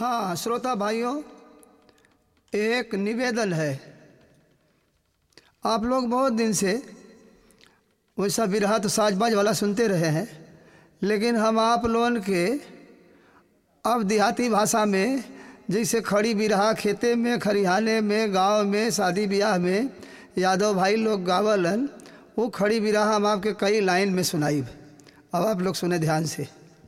हाँ श्रोता भाइयों एक निवेदन है आप लोग बहुत दिन से वैसा बिरहा तो साजबाज वाला सुनते रहे हैं लेकिन हम आप लोगन के अब देहाती भाषा में जैसे खड़ी बिरहा खेते में खरिहाने में गांव में शादी ब्याह में यादव भाई लोग गावलन वो खड़ी बिरहा हम आपके कई लाइन में सुनाई अब आप लोग सुने ध्यान से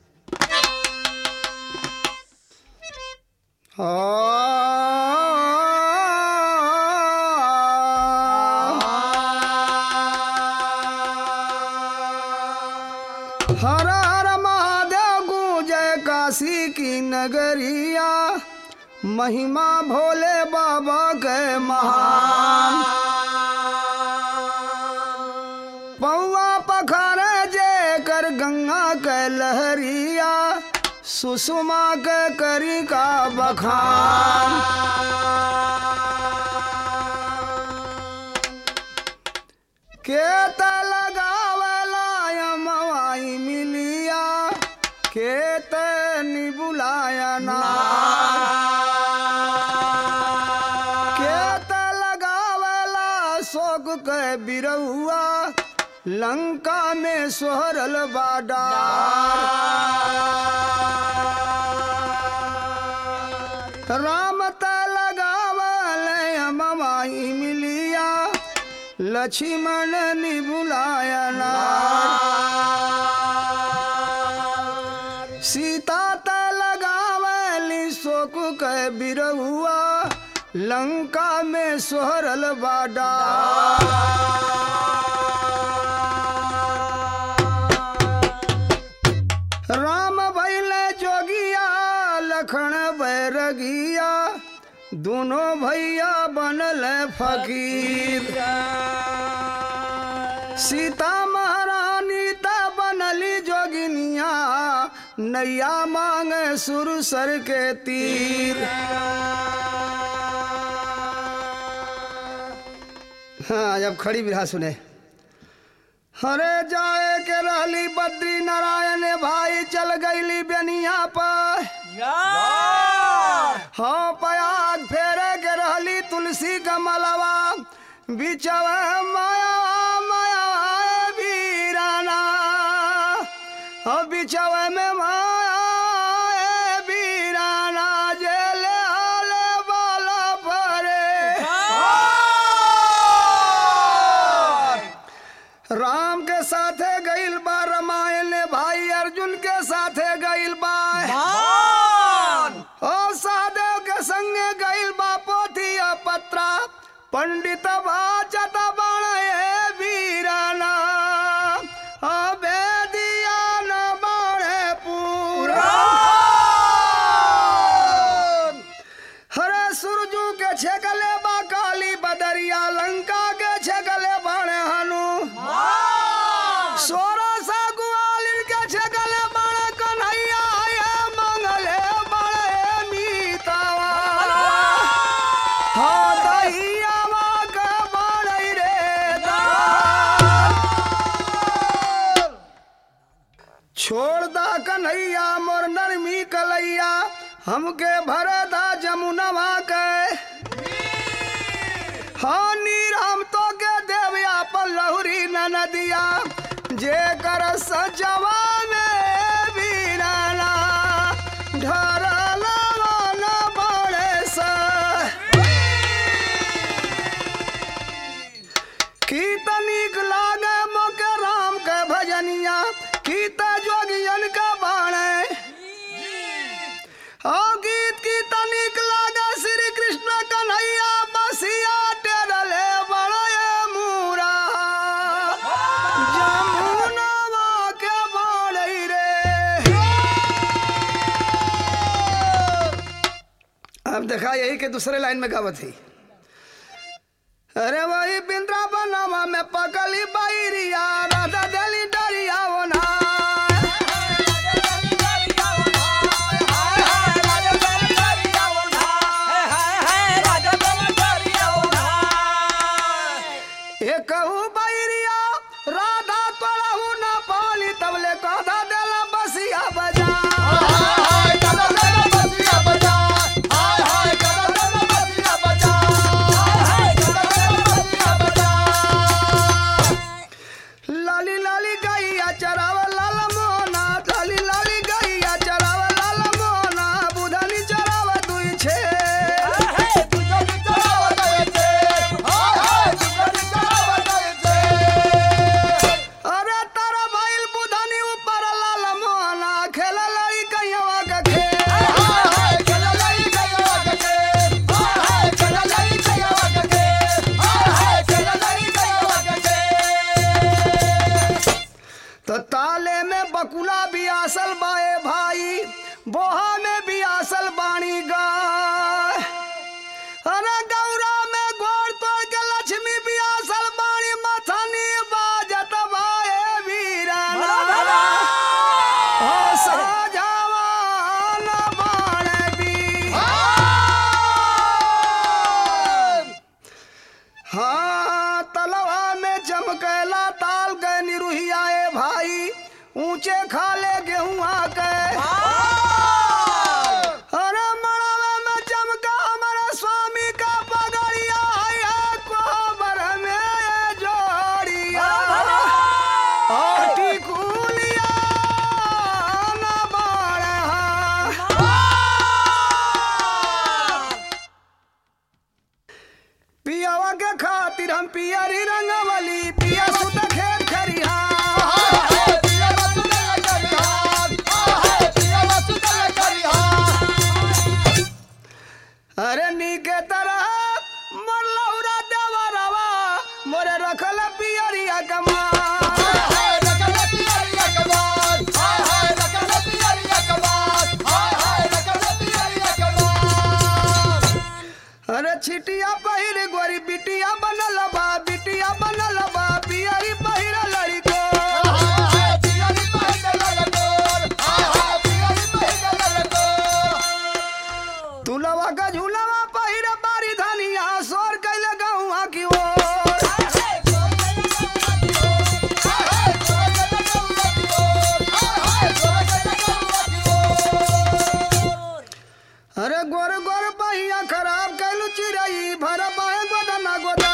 हर हर महादेव गूंजय काशी की नगरिया महिमा भोले बाबा के महान पौआ पखार जे कर गंगा के लहरिया सुषमा के करी का बखान के त लगावला यमवाई मिलिया के त निबुलाया ना के त लगावला शोक के बिरहुआ लंका में सोहरल बाडा राम त लगावल ममाई मिलिया लक्ष्मण निबुलाया सीता त लगावली शोक के बिरहुआ लंका में सोहरल बाडा राम भैल जोगिया लखन बैरगिया दोनों भैया बनल फकीर सीता महारानी त बनली जोगिनिया नैया मांग सुर सर के तीर हाँ जब खड़ी बिरहा सुने हरे जाए के रहली बद्री नारायण भाई चल गईली बेनिया पर हाँ पयाग फेरे के रहली तुलसी कमलवा बिचव माया माया बीराना हाँ बिचव में माया बीराना जेले आले बाला परे राम के साथे गइल बा रामायण भाई अर्जुन के साथे गइल बा ओ सादेव के संगे गइल बा पोथी पत्रा पंडित बाचत बड़े वीराना अबेदिया न बड़े पूरा हरे सुरजू के छेकले बा काली बदरिया लंका के छेकले बड़े हनु सोरा सा ग्वालिन के छेकले बड़े कन्हैया ये मंगले बड़े मीतावा हाँ दहिया के बड़े रे दाल। छोड़ दा कन्हैया मोर नरमी कलैया हमके भरदा जमुनवा के हाँ नीर हम तो के देवया पर लहुरी न नदिया जे कर सजवा में बीराना ढरला न बड़े सा कीत नीक लागे मोके राम के भजनिया कीत जोगियन के बाणे ओ गीत की तनिक लागे श्री कृष्ण कन्हैया बसिया टेरले बड़े मूरा जमुनवा के बड़े रे अब देखा यही के दूसरे लाइन में गावत थी अरे वही बिंद्रावनवा में पकली बैरिया राधा दली डरिया ना ए कहू बैरिया राधा तोड़हू न पाली तबले कधा देला बसिया बजा बसिया बजा बकुला बियासल बाए भाई बोहा में बियासल बाणी गाय अरे गौरा में गोड़ तोड़ के लक्ष्मी बियासल बाणी मथनी बाजत बाए वीराना ओ साजवान बाण भी हाँ तलवा में चमकेला ताल के निरुहियाए भाई ऊंचे खाले गेहुआ के अरे मड़वे में चमका हमारे स्वामी का पगड़िया है कोबर में जोड़िया और टिकुलिया न बाड़ा पियावा के खातिर हम पियरी रंगवली पिया सुत खेत खरिहा अरे नीके तरह मल्लौरा देवरवा मोरे रखल पियरिया कमा अरे छिटिया पहिर गोरी बिटिया बनल बा बिटिया बनल बा पियरी पहिर लड़को तुलवा का झूलवा पहिर बारी धनिया सोर कैले गहुआ की ओर अरे गोर गोर पहिया खराब कैलू चिड़ई भर पाए गोदना गोदा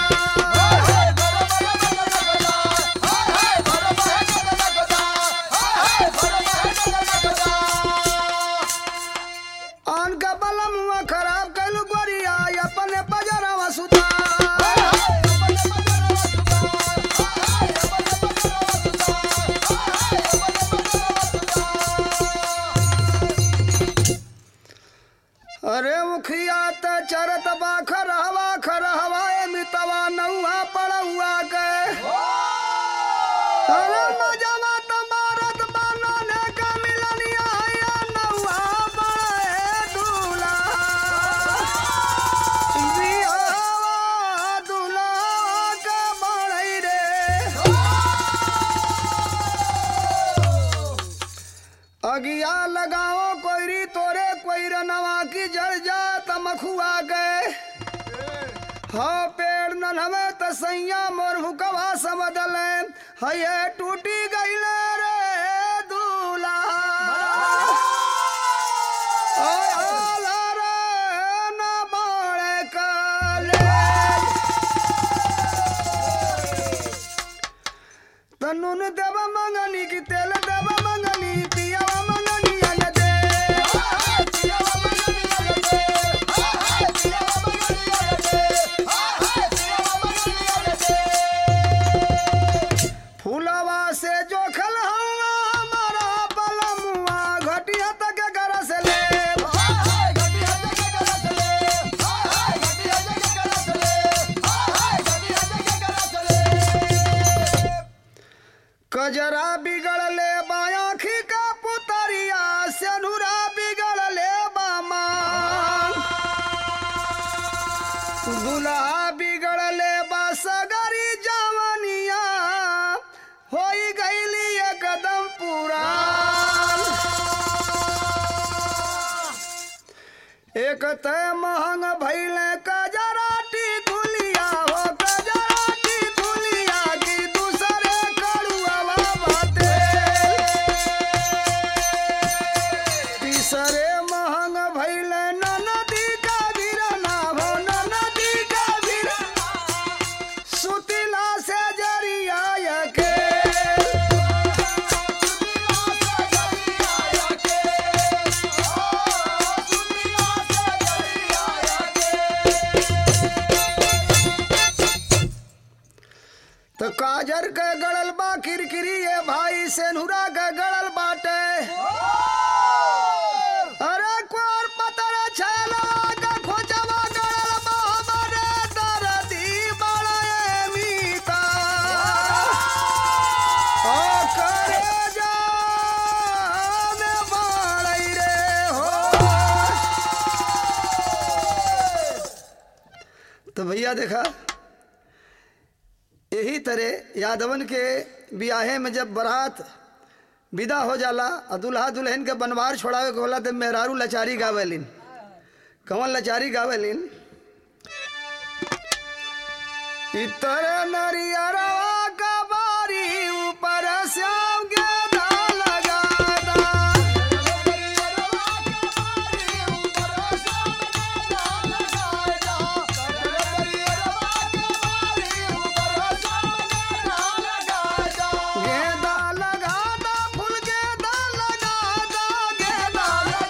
आन का बलमुआ खराब कैलू गोरिया अपने पजरवा सुता अरे मुखिया त चरत बा खरहवा खरहवा ए मितवा नौआ पड़ौआ के अरे मजवा त मारत बानो ने का मिलनिया या नौआ बड़े दूला बिहावा दूला का बड़ई रे अगिया लगाओ कोईरी तोरे कोईर नवा की जड़ जा तमखुआ गए हाँ पेड़ न हवे त सैया मोर हुकवा समदल हये टूटी गईले रे दूला ओय आला रे न बाड़े काले तनुन देव मंगनी की तेल देव मंगनी पियावा मंगनी अन दे फूलवा से जो खल हमारा पलमुआ घटिया तक घर से ले कजरा बिगड़ ले बायाखी का पुतरिया सेनुरा बिगड़ ले बामा दुल्हा बिगड़ ले बा सगरी जवनिया होई गईली एकदम पूरा एक तय महंग भैले कजराटी गुलिया हो कजराटी गुलिया की दूसरे कड़ुआ बाते तीसरे महंग भैले नदी का वीरना हो नदी का वीरना सुतिला से जरिया के तो भैया देखा यही तरह यादवन के बियाहे में जब बारात विदा हो जाला और दुल्हा दुल्हन के बनवार छोड़ावे के होला तो मेहरारू लचारी गावेलिन कौन लचारी गावेलिन इतर नरियरवा का बारी ऊपर श्याम गेदा लगादा गेदा लगादा फूल गेदा लगादा गेदा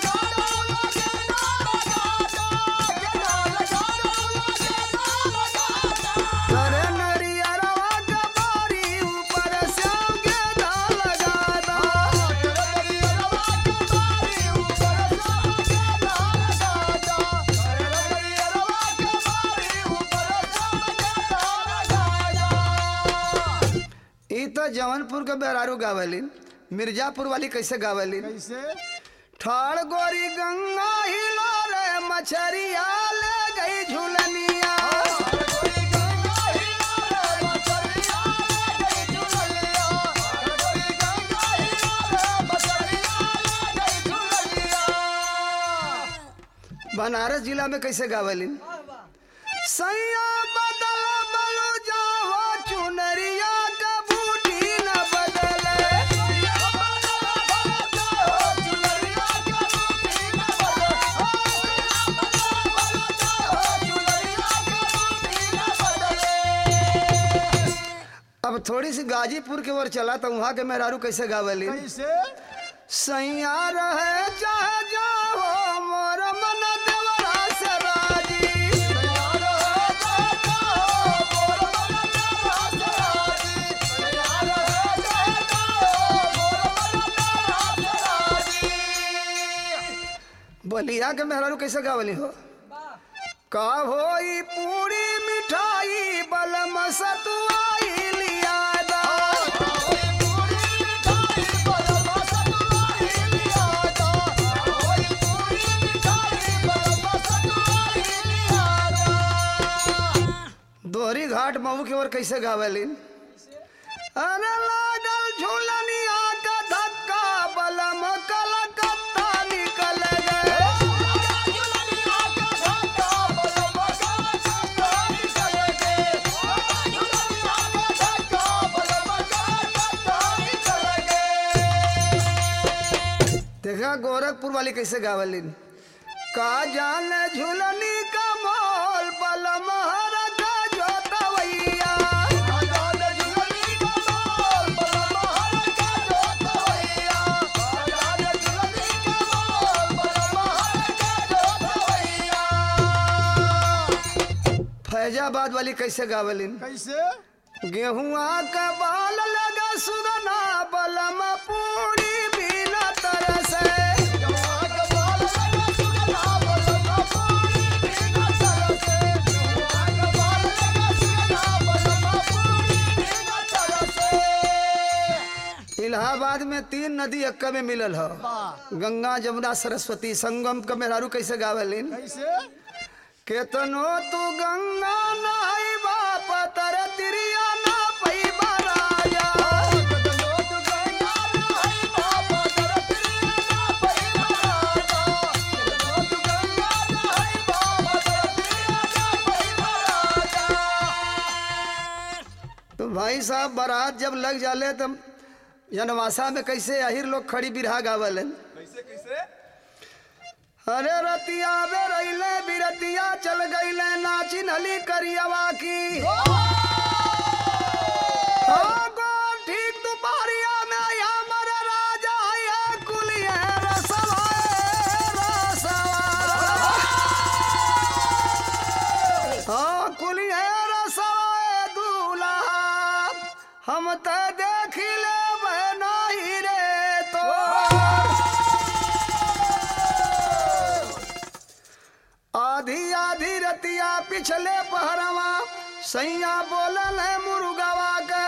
करे नरियरवा का बारी ऊपर श्याम गेदा लगादा ई तो जौनपुर के बेरारू गावेलिन मिर्जापुर वाली कैसे गावेलिन कैसे ठाड़ गोरी गंगा हिलो रे मछरिया ले गई झुलनिया बनारस जिला में कैसे गावेलिन सैया बदल बलु जाओ चुनरिया का बूटी न बदले अब थोड़ी सी गाजीपुर के ओर चला तो वहाँ के मेहरारू कैसे गावेलिन कैसे सैया रहे चाहे जाओ मोर मन देवरा से राजी बलिया के मेहरारू कैसे गावली हो का होई पूरी मिठाई बलम सतुआई लिया दा दोहरी घाट मऊ की ओर कैसे गावेलिन अरे लागल झूलनिया का धक्का बलम कलकत्ता निकल गए देखा गोरखपुर वाली कैसे गावेलिन का जान झूलनी का मोल बलम हर का जोतवैया फैजाबाद वाली कैसे गावेलिन कैसे गेहुआ का बाल लगा सुगना बलम पूरी बिना तरसे इलाहाबाद में तीन नदी अक्का में मिलल ह वाह गंगा जमुना सरस्वती संगम का मेहरारू कैसे गावेलिन कैसे केतनो तू गंगा नाई बाप तर तिरिया ना पैबा राजा तो भाई साहब बारात जब लग जाले तो जनवासा में कैसे अहिर लोग खड़ी बिरहा गावलन कैसे कैसे अरे रतिया बे रैले बिरतिया चल गईले नाची नली करियवा की हाँ, गोर ठीक दोपहरिया में हमर राजा ये कुलिये रसवा रसवा हाँ कुलिये रसवा दूल्हा हम त देख ले नहीं रे तो आधी आधी रतिया पिछले पहरवा सैया बोलल है मुर्गवा के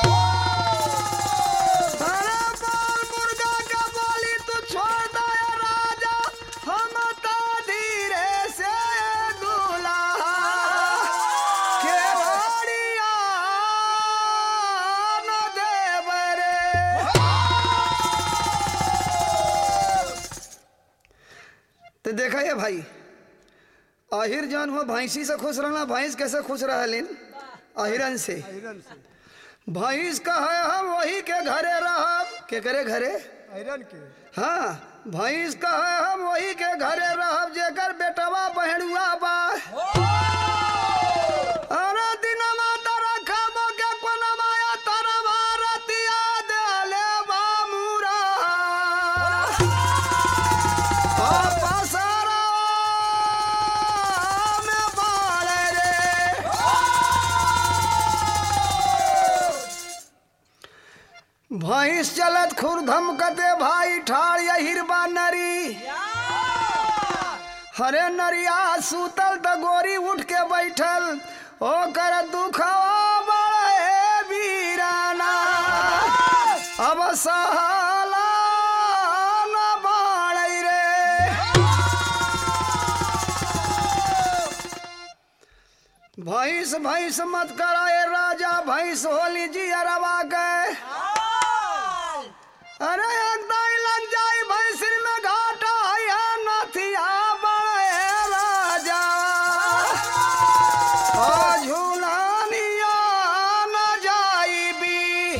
अरे बोल मुर्गा के बोली तू छोड़ दे राजा हम तो धीरे से दूल्हा तो देखा ये भाई अहिर जौन हो भैंसी से खुश रहना भैंस कैसे खुश रहलिन अहिरन से आयरन से भैंस का है हम वही के घरे रहब के करे घरे आयरन के हाँ भैंस का है हम वही के घरे रहब जेकर बेटवा बहनुआ बा अरे दिनमा तारा खाबो के कोनमा या तारा भारतिया देले बा मुरा आ पसारा में बाड़े रे भैंस चलत खुर धमकते भाई ठाड़ या हिरबा नरी हरे नरिया सूतल त गोरी उठ के बैठल ओ कर दुखवा बड़े बीराना अब सहाला न बाड़ै रे भैंस भैंस मत कराए राजा भैंस होली जी अरवा गए अरे एक दाई लग जाई भैंसिन में घाटा है नथिया बड़े राजा ओ झूलानिया न जाई बी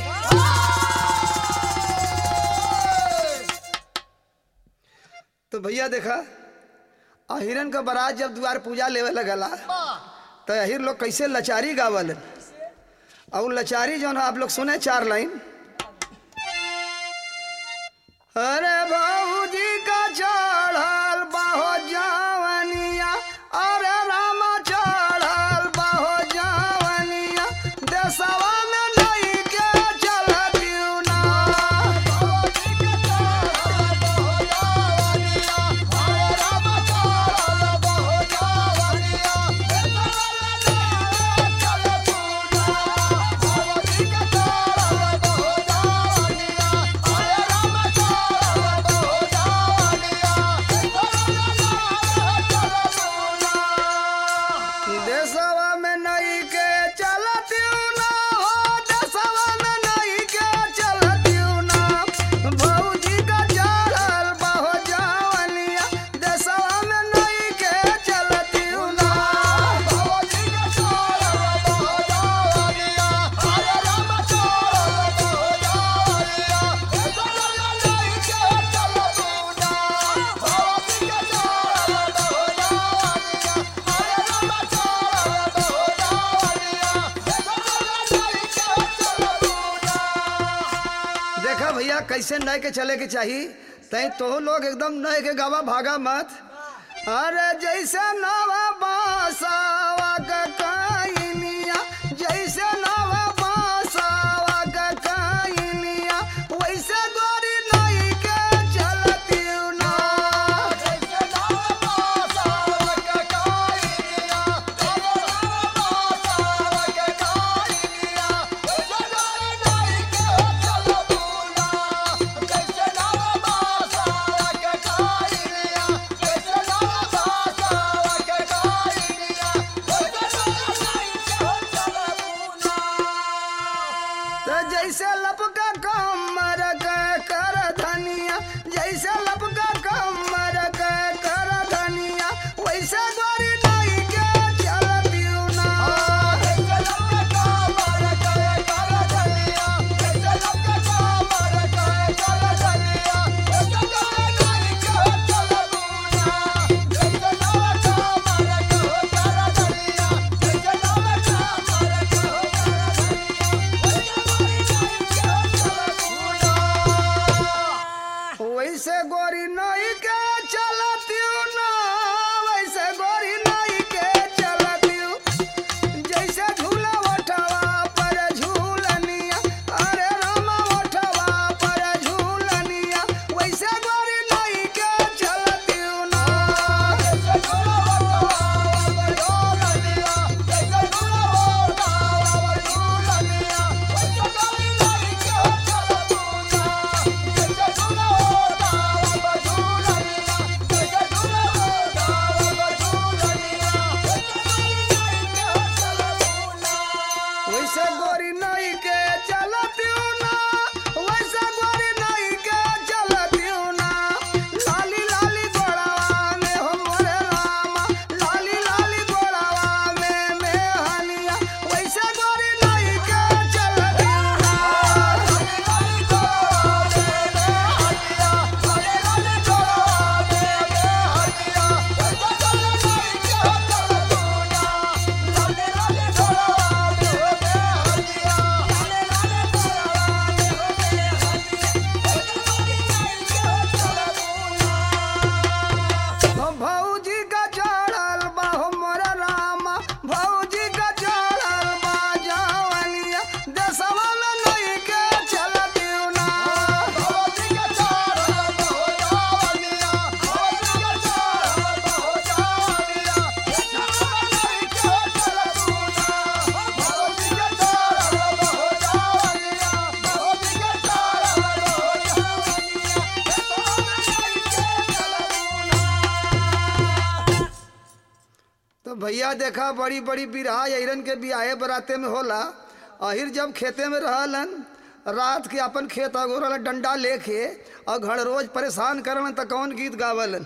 तो भैया देखा अहिरन का बारात जब द्वार पूजा लेवे लगला तो अहिर लोग कैसे लचारी गावल और लचारी जो है आप लोग सुने चार लाइन अरे बाबूजी का चढ़ल बाहो जवनिया अरे रामा चढ़ल बाहो जवनिया देशवा में नहीं के चलतियू ना देशवा में नहीं के चलतियू ना हो देशवा में नहीं के चलतियू ना भौजी का चढ़ल बाहो जवनिया देशवा में नहीं के चलतियू ना देखा भैया कैसे नए के चले के चाहिए तई तो लोग एकदम नए के गावा भागा मत अरे जैसे नवा बासावा का काइनिया जैसे नवा बासावा का काइनिया वैसे गोरी नई के चलती ना तो जैसे लपका कमर के कर धनिया जैसे लपका कमर के कर धनिया वैसे गोरी नई के चलती ना वैसे गोरी नई के चलती ना वैसे गोरी नई के चलती जैसे झूला उठवा पर झूलनिया अरे रामा उठवा पर झूलनिया वैसे गोरी नई के चलती ना Yeah. भैया देखा बड़ी बड़ी बिरहा अहिरन के बियाहे बराते में होला अहिर जब खेते में रहलन रात के अपन खेत अगोरल डंडा लेके और घर रोज परेशान करलन त कौन गीत गावलन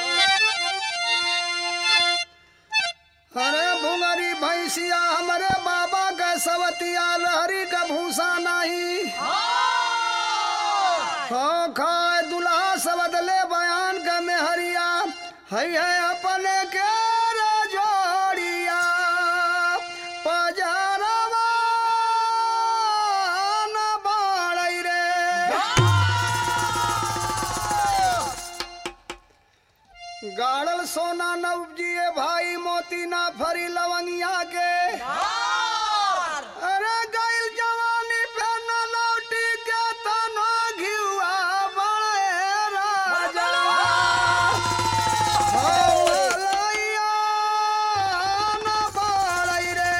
अरे भुंगरी भैंसिया हमारे बाबा का सवतिया लहरी का भूसा नहीं हाँ खाए दुल्हा सबदले बयान का मेहरिया है है अपने के रे जोड़िया पजरवा न बाड़ै रे गाड़ल सोना न उपजिए भाई मोती ना फरी लवंगिया के अरे गइल जवानी पे न लौटी के तना घिउआ बड़े राजा हौलैया न बाड़ै रे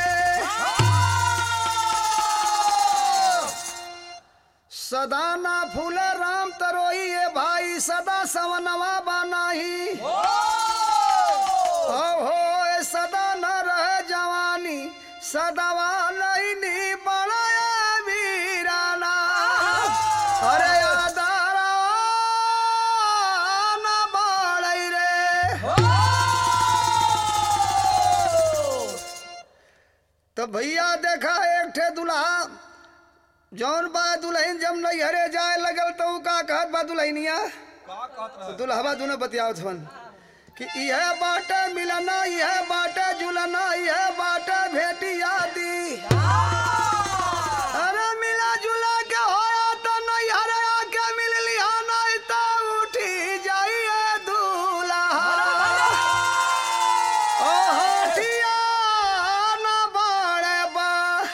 सदा ना फूल राम तरोई ये भाई सदा सवनवा बनाही हो हो ए सदा न रहे जवानी सदावा लईनी बड़ा वीराना अरे आदारा न बाड़ै रे तो भैया देखा एक ठे दुल्हा जौन बा दुल्हन जब नैहरे जाए लगल तो ऊ का कहत बा दुल्हनिया का कहत रहे दुल्हवा दोनों बतियावत हवन कि यह बाटे मिलना यह बाटे जुलना यह बाटे भेटिया दी अरे मिला जुला के होया तो नैहरे आके मिल लिया नहीं तो उठी जाइए दूल्हा ओ होठिया न बाड़े बा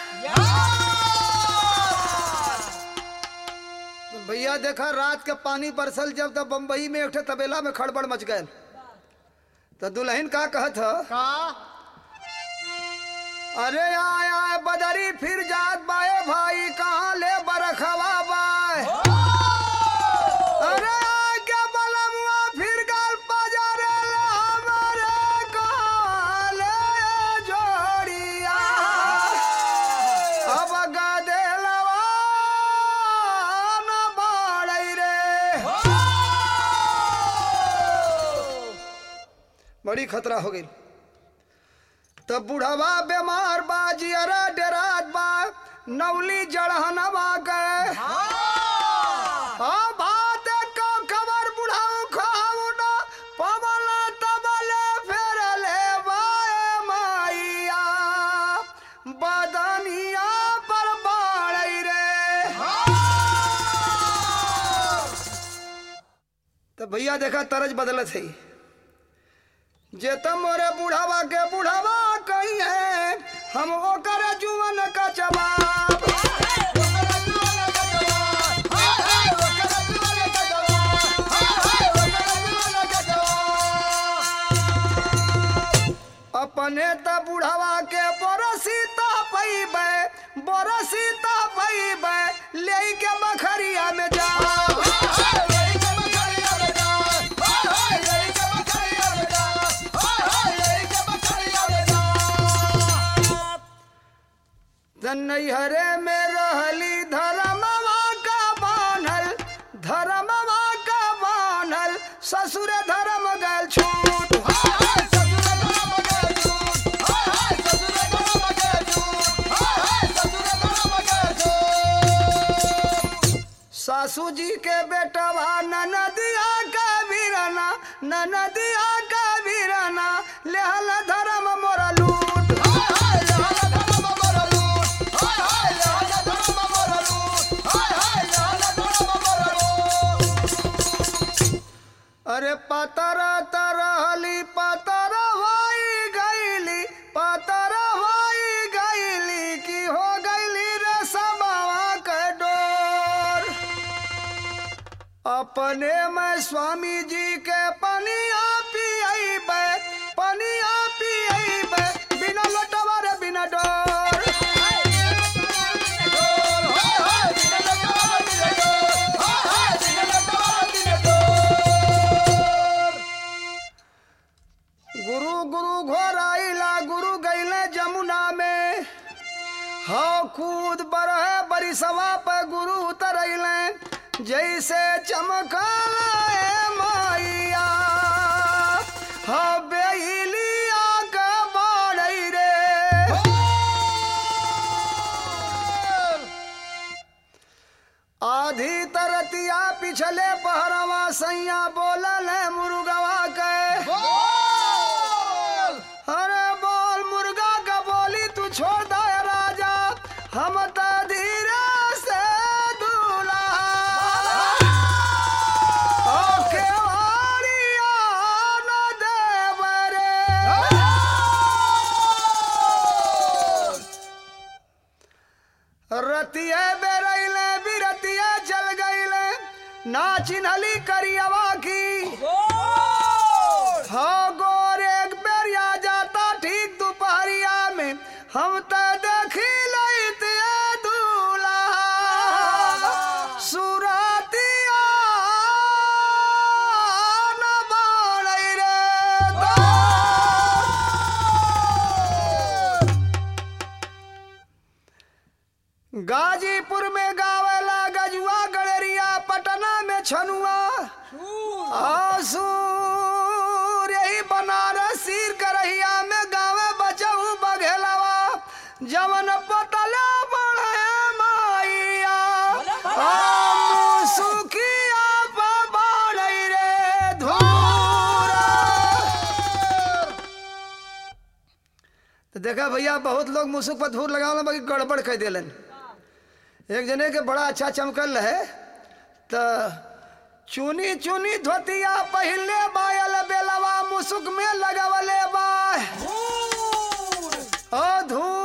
तो भैया देखा रात के पानी बरसल जब तब बम्बई में एक ठे तबेला में खड़बड़ मच गए तो दुल्हन का कहत ह का अरे आय आय बदरी फिर जात बाए भाई कहाँ ले बरखवा बाए अरे आय के बलमुआ फिर गल पजरे हमारे कहाँ ले जोड़िया अब गदेलवा न बाड़ै रे बड़ी खतरा हो गई तब बुढ़वा बीमार बा जियरा डेरात बा नवली जड़हनवा के हाँ बात को खबर बुढ़ाऊ खाऊ ना पवल तबले फेर ले बाए माइया बदनिया पर बाड़ै रे तो भैया देखा तरज बदलत है जे तम मोरे बुढ़ावा के बुढ़ावा कही है हम ओकर जुवन का जवाब अपने त बुढ़ावा के बरसीता पैबे बरसीता पैबे ले के बखरिया में जा नैहरे में रहली धर्मवा का बान्हल धर्मवा का बान्हल ससुर धर्म गल छूट सासू जी के बेटवा ननदिया का वीरना ननदिया का वीरना लेहल धर्म मोरा लूट अरे पतर तरहली पतर होई गईली पतर होई गईली की हो गईली रे समावा के डोर अपने में स्वामी जी के पनिया पियबे पनिया पियबे बिना लटवा रे बिना डोर गुरु गुरु घोराइला कूद बरहे बरिसवा पे गुरु उतरैले जैसे चमकल माइया हा बेलिया के बाड़ै रे आधी तरतिया पिछले पहरवा सैया बोलल है मुर्गवा के अरे बोल मुर्गा का बोली तू छोड़ दे राजा हम त धीरे से दूल्हा ओ केवाड़िया न देव रे रतिये बेरैले बिरतिये चल गईले ना चिन्हली करियवा की हाँ गोर एक बेरिया जाता ठीक दोपहरिया में हम त देखी लैत ये दूल्हा सुरतिया न बाड़ै रे गाजीपुर में गावेला गजुआ गड़ेरिया पटना में छनुआ आसूर यही बनारस सिर करहिया में गावे बचऊ बघेलवा जवन पतले बड़े माइया हम सुखिया पे बाड़ै रे धूरा तो देखा भैया बहुत लोग मुसुक पर धूर लगावल बाकी गड़बड़ कह दिलन एक जने के बड़ा अच्छा चमकल रहे तो चुनी चुनी धोतिया पहले बायल बेलवा मुसुक में लगावले बा ओ धूर